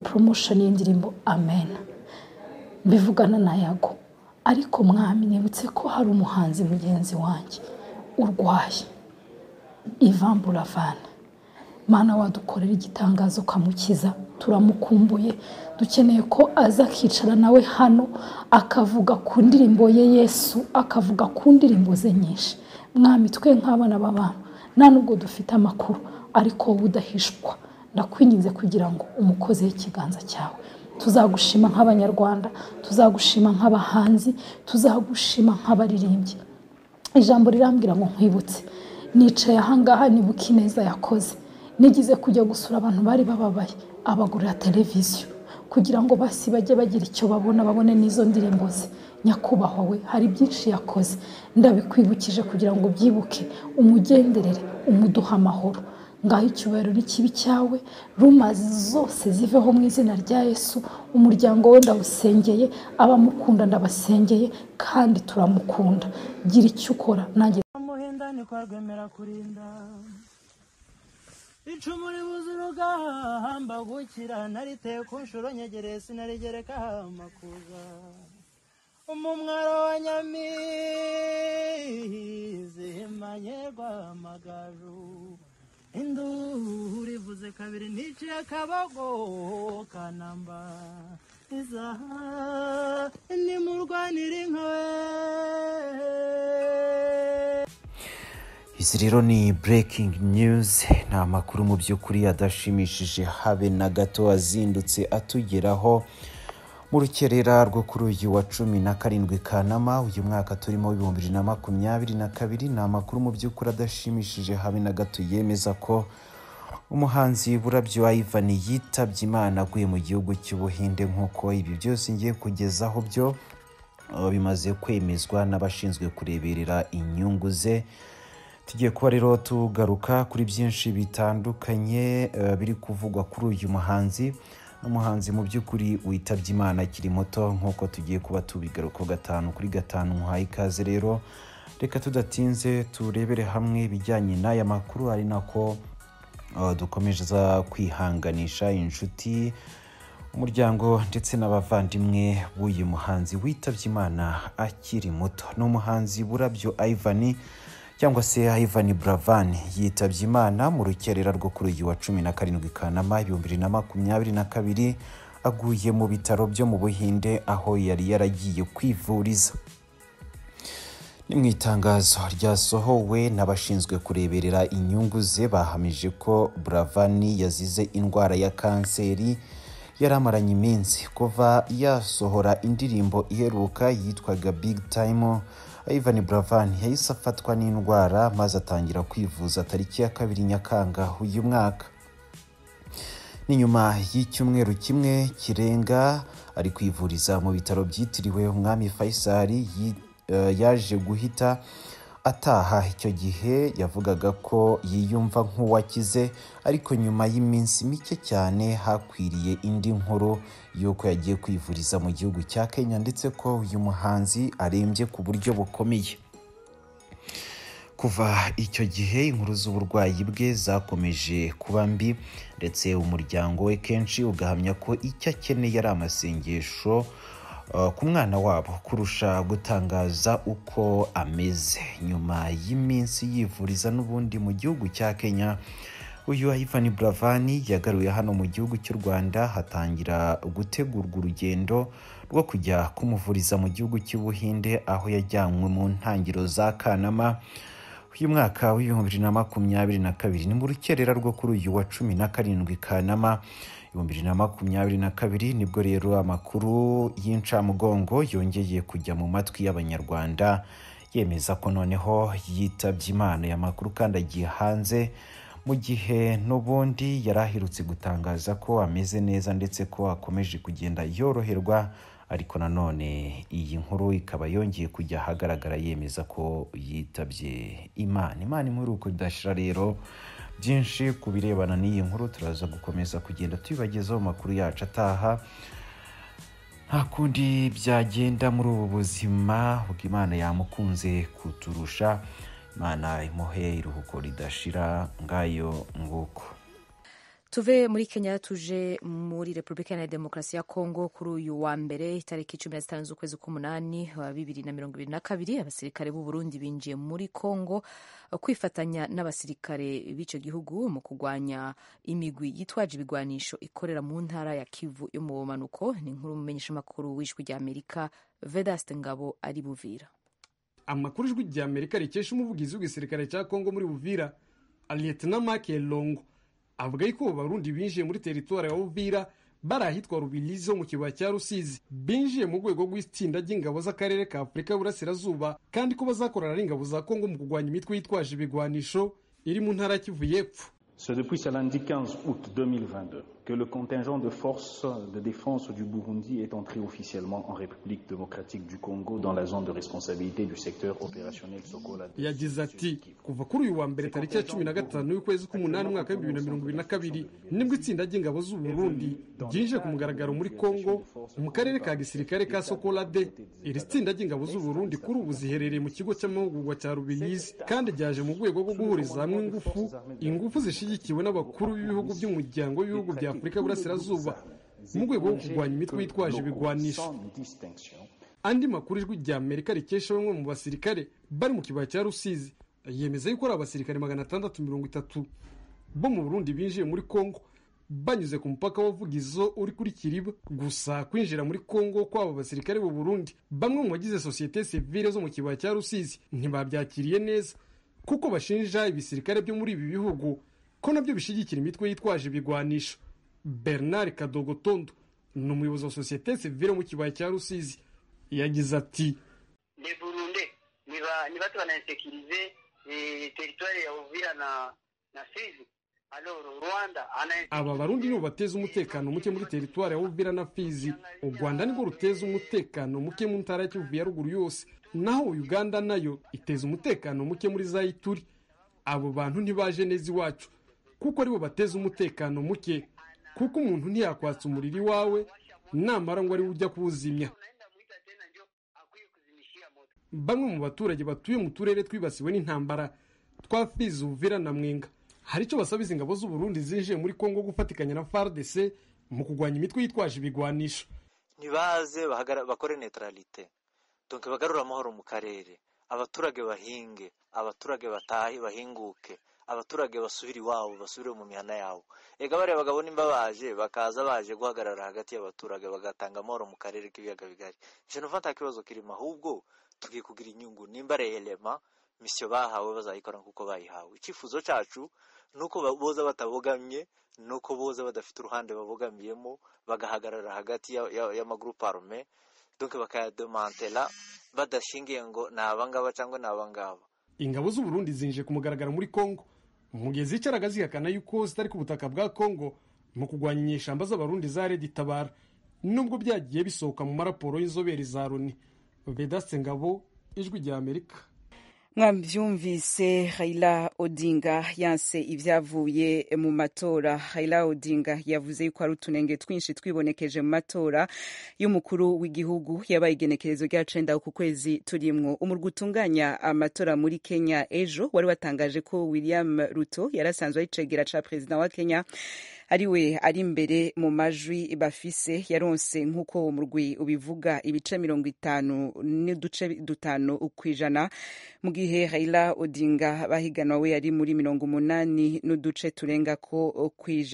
promotion y'indirimbo Amen mbivugana na Yago ariko mwami nibutse ko hari umuhanzi mugenzi wanjye urwaye Ivan Buravan Mana wadukorera igitangazo ukamukiza turamukumbuye dukeneye ko aza akicara nawe hano akavuga ku ndirimbo ye Yesu akavuga ku ndirimbo ze nyinshi mwami twe nk'abana b'abantu nta nubwo dufite amakuru ariko wowe udahishwa ndakwinginze kugira ngo umukozi ikiganza cyawe tuzagushima nk'abanyarwanda tuzagushima nk'abahanzi tuzagushima nk'abaririmbyi ijambo rirambwira ngo nkwibutse nicaye ahangaha nibuka ineza yakoze nigize kujya gusura abantu bari bababaye abagurira televiziyo kugira ngo basi bajye bagira icyo babona babone n'izo ndirimbo ze nyakubahwa we hari byinshi yakoze ndabikwibukije kugira ngo ubyibuke umugenderere umuduhe amahoro ngaho icyubahiro n'ikibi cyawe rumazi zose ziveho mu izina rya yesu umuryango we ndawusengeye abamukunda ndabasengeye kandi turamukunda gira icyo ukora nanjye muhinda ni kwa rwemera kurinda icumu ribuze urugamba gukira nariteye ku nshuro nyegereye sinarigereka amakuza umumwaro wa nyamizi himanye rwamagaju induru ivuze kabiri niciye akabogo kanamba izaha nimurwanire inkoe izi rero ni breaking news ni amakuru mu by'ukuri adashimishije habe na gato azindutse atugeraho mu rukerera rwo kuri uyu wa cumi na karindwi kanama uyu mwaka turimo w'ibihumbi bibiri na makumyabiri na kabiri ni amakuru mu by'ukuri adashimishije habe na gato yemeza ko umuhanzi burabyo ivan yitabye imana aguye mu gihugu cy'ubuhinde nk'uko ibi byose ngiye kugezaho byo uh, bimaze kwemezwa n'abashinzwe kureberera inyungu ze tugiye kuba rero tugaruka kuri byinshi bitandukanye eh, biri kuvugwa kuri uyu muhanzi n'umuhanzi mu by'ukuri witabye imana akiri muto nk'uko tugiye kuba tubigarukaho gatanu kuri gatanu muhaye ikaze rero reka tudatinze turebere hamwe ibijyanye n'aya makuru ari nako eh, dukomeza kwihanganisha inshuti umuryango ndetse n'abavandimwe b'uyu muhanzi witabye imana akiri muto ni umuhanzi burabyo ivani cyangwa se ivani buravan yitabye imana mu rukerera rwo kuri uyu wa cumi na karindwi kanama ibihumbi bibiri na makumyabiri na kabiri aguye mu bitaro byo mu buhinde aho yari yaragiye kwivuriza ni mu itangazo ryasohowe n'abashinzwe kureberera inyungu ze bahamije ko buravani yazize indwara ya kanseri yari amaranye iminsi kuva yasohora indirimbo iheruka yitwaga big time ivan buravan yahise afatwa n'indwara maze atangira kwivuza tariki ya kabiri nyakanga uyu mwaka ni nyuma y'icyumweru kimwe kirenga ari kwivuriza mu bitaro byitiriwe umwami faisal yi- eh, yaje guhita ataha icyo gihe yavugaga ko yiyumva nk'uwakize ariko nyuma y'iminsi mike cyane hakwiriye indi nkuru y'uko yagiye kwivuriza mu gihugu cya kenya ndetse ko uyu muhanzi arembye ku buryo bukomeye kuva icyo gihe inkuru z'uburwayi bwe zakomeje kuba mbi ndetse umuryango we kenshi ugahamya ko icyo akeneye ari amasengesho uh, ku mwana wabo kurusha gutangaza uko ameze nyuma y'iminsi yivuriza n'ubundi mu gihugu cya kenya uyu ivan buravani yagaruye hano mu gihugu cy'u rwanda hatangira gutegurwa urugendo rwo kujya kumuvuriza mu gihugu cy'ubuhinde aho yajyanywe mu ntangiriro za kanama uyu mwaka w'ibihumbi bibiri na makumyabiri na kabiri ni mu rukerera rwo kuri uyu wa cumi na karindwi kanama ibihumbi bibiri na makumyabiri na kabiri nibwo rero amakuru y'incamugongo yongeye kujya mu matwi y'abanyarwanda yemeza ko noneho yitabye imana aya makuru kandi agiye hanze mu gihe n'ubundi yari aherutse gutangaza ko ameze neza ndetse ko akomeje kugenda yoroherwa ariko nanone iyi nkuru ikaba yongeye kujya ahagaragara yemeza ko yitabye imana imana impuruko idashira rero byinshi ku birebana n'iyi nkuru turaza gukomeza kugenda tubibagezaho amakuru yacu ataha nta kundi byagenda muri ubu buzima ubwo imana yamukunze kuturusha imana imuhe iruhuko ridashira ngayo nguko tuve muri kenya tuje muri repubulika iharanira demokarasi ya kongo kuri uyu wa mbere tariki cumi na zitanu z'ukwezi k'umunani wa bibiri na mirongo ibiri na kabiri abasirikare b'u burundi binjiye muri kongo kwifatanya n'abasirikare b'icyo gihugu mu kurwanya imigwi yitwaje ibigwanisho ikorera mu ntara ya kivu yo mu bumanuko ni nkuru umumenyeshamakuru w'ijwi rya amerika vedaste ngabo ari buvira amakuru ijwi rya amerika rikesha umuvugizi w'igisirikare cya kongo muri buvira liyetena make longo avuga yuko abarundi binjiye muri teritwari ya Uvira bari ahitwa Rubirizi ho mu kibaya cya Rusizi binjiye mu rwego rw'itsinda ry'ingabo z'akarere ka Afurika y'Uburasirazuba kandi ko bazakorana n'ingabo za Kongo mu kurwanya imitwe yitwaje ibigwanisho iri mu ntara Kivu y'Epfo C'est depuis samedi 15 août 2022 que le contingent de forces de défense du Burundi est entré officiellement en République démocratique du Congo dans la zone de responsabilité du secteur opérationnel Sokola. yagize ati kuva kuri uyu wa mbere tariki ya cumi na gatanu y'ukwezi k'umunani umwaka w'ibihumbi bibiri na mirongo ibiri na kabiri nibwo itsinda ry'ingabo z'u Burundi ryinjiye ku mugaragaro muri Kongo mu karere ka gisirikare ka Sokolade iri tsinda ry'ingabo z'u Burundi kuri ubu ziherereye mu kigo cy'amahugurwa cya Rubirizi kandi ryaje mu rwego rwo guhuriza hamwe ingufu ingufu zishyigikiwe n'abakuru b'ibihugu by'umuryango w'ibihugu bya Afurika y'Uburasirazuba mu rwego rwo kurwanya imitwe yitwaje ibigwanisho andi makuru ijwi rya amerika rikesha bamwe mu basirikare bari mu kibaya cya rusizi yemeza yuko ari abasirikare magana atandatu mirongo itatu bo mu burundi binjiye muri kongo banyuze ku mupaka w'avugizo uri kuri kiriba gusa kwinjira muri kongo kw'abo basirikare b'u burundi bamwe mu bagize sosiyete sivile zo mu kibaya cya rusizi ntibabyakiriye neza kuko bashinja ibisirikare byo muri ibi bihugu ko nabyo bishyigikira imitwe yitwaje ibigwanisho bernard kadogotondo ni umuyobozi wa sosiyete sivile mu kibaya cya rusizi yagize ati le burunde ni ba ni batu wanainsekirize eh, teritwari ya uvira na na fizi alors rwanda ana aba barundi nibo bateza umutekano muke muri teritwari ya uvira na fizi u rwanda nirwo ruteza umutekano muke mu ntara ya kivu ya ruguru yose naho uganda nayo iteza umutekano muke muri za ituri abo bantu ntibaje neza iwacu kuko aribo bateza umutekano muke kuko umuntu ntiyakwatsa umuriro iwawe namara ngo ariwe ujya kuwuzimya unaenda mwita tena njo akuye kuzimishia moto bamwe mu baturage batuye mu turere twibasiwe n'intambara twa fizi uvira na mwenga hari icyo basaba izi ngabo z'u Burundi zinjiye muri kongo gufatikanya na fardc mu kurwanya imitwe yitwaje ibigwanisho ntibaze bahagara- bakore neutralite donc bagarure amahoro mu karere abaturage bahinge abaturage batahe bahinguke abaturage basubire iwabo basubire mu mihana yabo ega bariya bagabo nimba baje bakaza baje guhagarara hagati y'abaturage bagatanga amahoro mu karere k'ibiyaga bigari je numva nta kibazo kirimo ahubwo tugiye kugira inyungu nimba reyelema misiyo bahawe bazayikora nk'uko bayihawe icyifuzo cyacu ni uko ba- boza batabogamye ni uko boza badafite uruhande babogamiyemo bagahagarara hagati ya- ya- y'amagurupe arume donc bakayademantela badashingiye ngo ni abangaba cyangwa ni abangaba ingabo z'u Burundi zinjiye ku mugaragaro muri kongo mu gihe zicaraga zihakana yuko zitari ku butaka bwa kongo mu kurwanya inyeshyamba z'abarundi za redi itabara nubwo byagiye bisohoka mu maraporo y'inzobere za loni vedaste ngabo ijwi rya amerika mwabyumvise raila odinga yanse ibyavuye mu matora raila odinga yavuze yuko hari utunenge twinshi twibonekeje mu matora y'umukuru w'igihugu yabaye igenekerezo rya cenda ku kwezi turimwo umurwa utunganya amatora muri kenya ejo wari watangaje ko william ruto yari asanzwe ari cegera ca perezida wa kenya ariwe ari imbere mu majwi bafise yaronse nk'uko uwo murwi ubivuga ibice mirongo itanu n'uduce dutanu kw'ijana mu gihe Raila Odinga bahiganwa we yari muri mirongo umunani n'uduce turenga ko kw'ijana